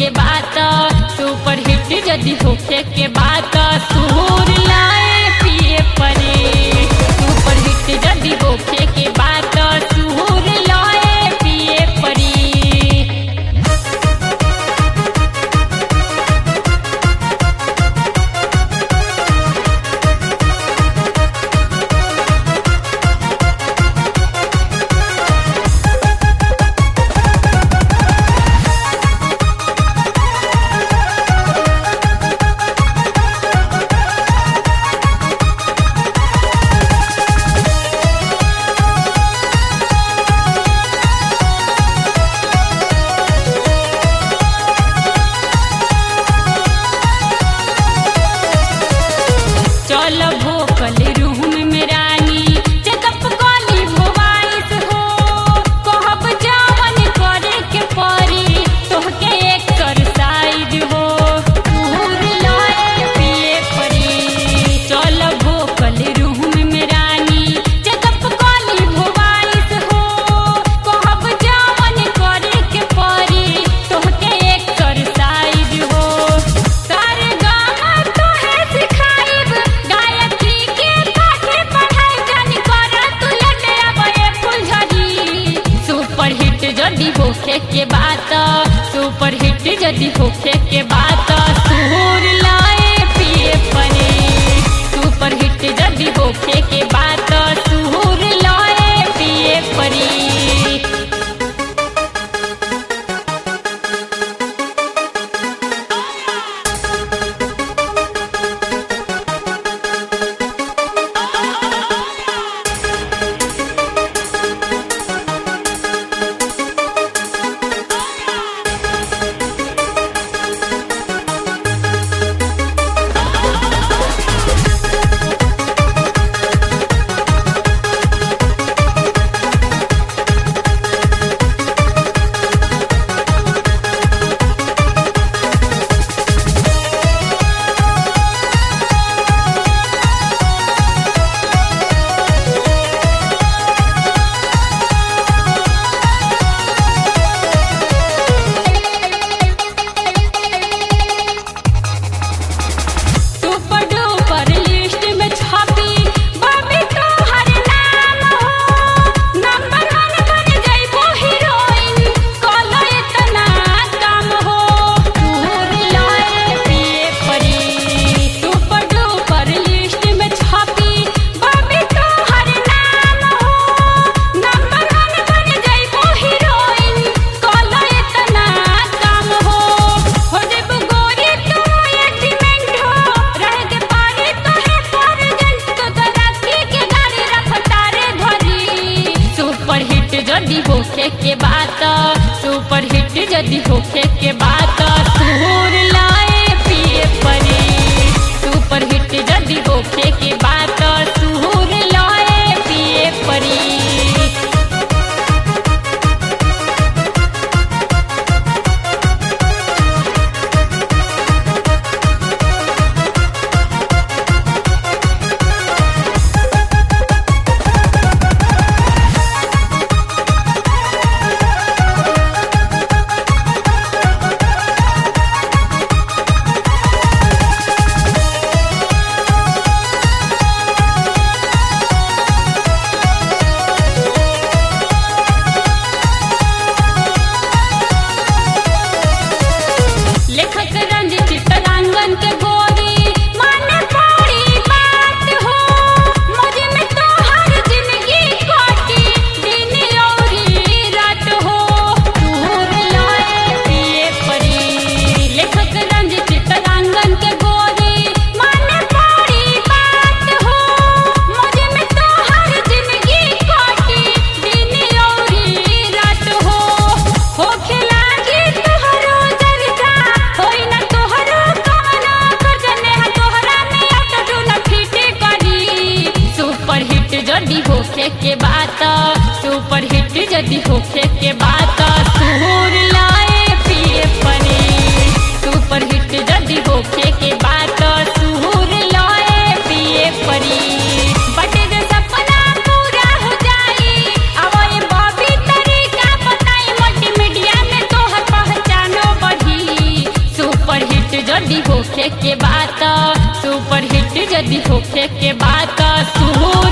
के बात super hit यदि होखे के बात सुर लाए पिए परे सुपर हिट यदि होखे के बात सुर लाए पिए परी चल भोकल रूम में रानी चेकअप कली भोवाइस हो कहब जावन करे के परी तोहके एक्सरसाइज हो दूर लाए पिए परी चल भोकल रूम में रानी चेकअप कली भोवाइस हो कहब जावन करे के परी तोहके एक्सरसाइज हो सारे गाना तोहे सिखाइब गायत्री के पाठे पढ़ाई जानी कर तू लटे अबे फुलझड़ी सुपर हिट जदी होखे के बात सुपर हिट जदी होखे के बात सुर लाए पिए परे सुपर हिट जदी होखे के बात सुर लाए पिए परी बात सुपर हिट यदि होखे के बात सुन